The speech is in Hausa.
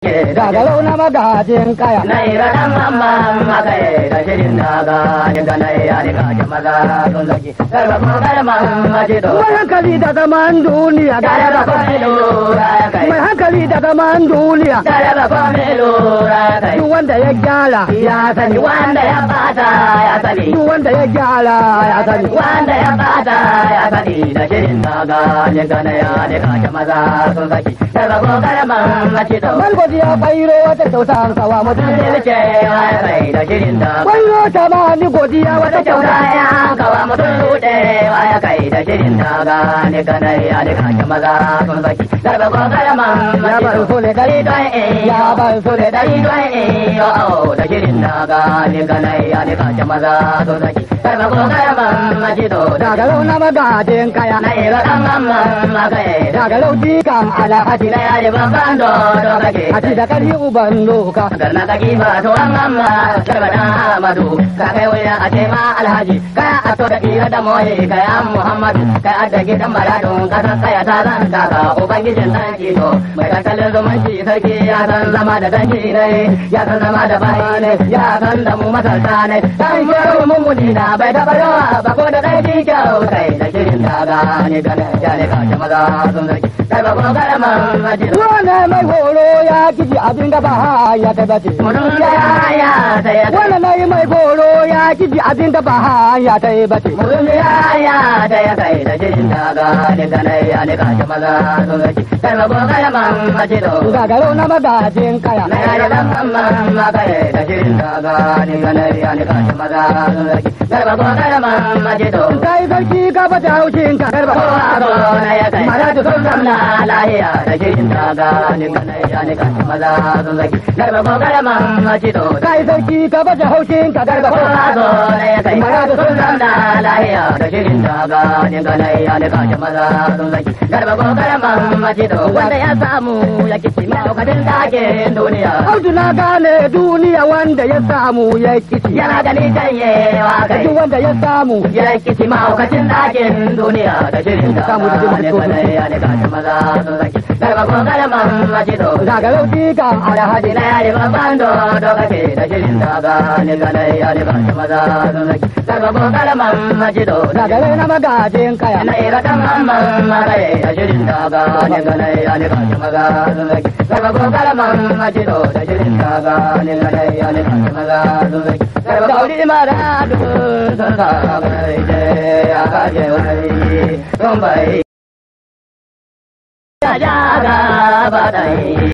gagarau na magajin kaya Na ira dan mamman makai da shirin daga ni ga na ya ni ka ji maza sun zaki. Garba ko garman maji to. mai hankali da zaman duniya Gare ba ko mi lura ya kai. mai hankali da zaman duniya Gare ba ko mi lura ya kai. duk wanda ya gyara Ya sani wanda ya bata ya sani. duk wanda ya gyara ya sani Wanda ya bata ya sani da shirin daga ni ga na ya ni ka ji maza sun zaki. Garba ko garman maji to. Malgwadi ya bairo wata kyauta an kawa mutum Mutum ne ce ya kai da shirin daga. Bairo ta ma ni godiya wata Wata kyauta kyauta ya kawa mutum rudewa ya kai da shirin daga ni ganai ya ni kashe maza sun zaki. Garba ko karaman Ya bar so ne dari don in ya bar so ne dari dari don in yo au da shirin daga ni ganai ya ni kashe maza sun zaki. Garba ko karaman majido da Gagarau na magajin kaya na ira dan mamman makai da Gagarau dikan alhaji na ya ji babban dodo kake. Haji da kari uban doka Garna ka kifa to an mamma garba da Ahmadu ka kai wuya a ce ma alhaji ka a to da kira da moye ka ya Muhammadu ka a da gidan maradun ka san kaya ta zan kaka ubangijin dan kito mai kankalin zumunci sarki ya san zama da dangi ne ya san zama da bayi ne ya san da mu masalta ne dan yaro mun muni na bai da bayawa ba ko da dai ji kyau kai da shirin daga ne da ya ne ka ta maza sun zaki kai ba ko garaman majiro Wane mai horo ya kiji abin da ba ya tabbace Mutum ya ya sai ya Wane na yi mai horo ya kiji abin da ba ya tabbace Mutum ya ya da ya kai da shirin daga ne ganai ya ne kashe maza sun zaki. Kai ma goga ya man mace do. Gagarau na magajin kaya Na ya da dan mamman ma kai da shirin daga ne ganai ya ne kashe maza sun zaki. Kai ma goga ya man mace do. Kai sarki ka bata haushin ka garba Ko a zo na ya kai. Maratu sun zamna lahiya da shirin daga ne ganai ya ne kashe maza sun zaki. Kai ma goga ya man mace do. Kai sarki ka bata haushin ka garba Ko a zo na ya kai. Maratu sun zamna lahiya da shirin daga ne ganai ya ne kashe maza sun zaki. Garba ko karaman mace to wanda ya samu ya kici mahaukacin dakin duniya. Audu na gane duniya wanda ya samu ya kici Yana gani janyewa kai. Duk wanda ya samu Ya kici mahaukacin dakin duniya da shirin daga Samu da jin ne ganai ya ne kashe maza sun zaki. Garba ko karaman mace to Gagarau dikan alhaji na yare babban dodo kake da shirin daga ne ganai ya ne kashe maza sun zaki. Garba ko karaman mace to Gagarau na magajin kaya na ira dan mamman maraye a shirin daga ne ganai ya ne kashe maza sun zaki garba ko karaman majido da shirin daga ne ganai ya ne kashe maza sun zaki garba kauri mara dubun sun sa kai je ya kaje wai sun bai ya ja ga ba dai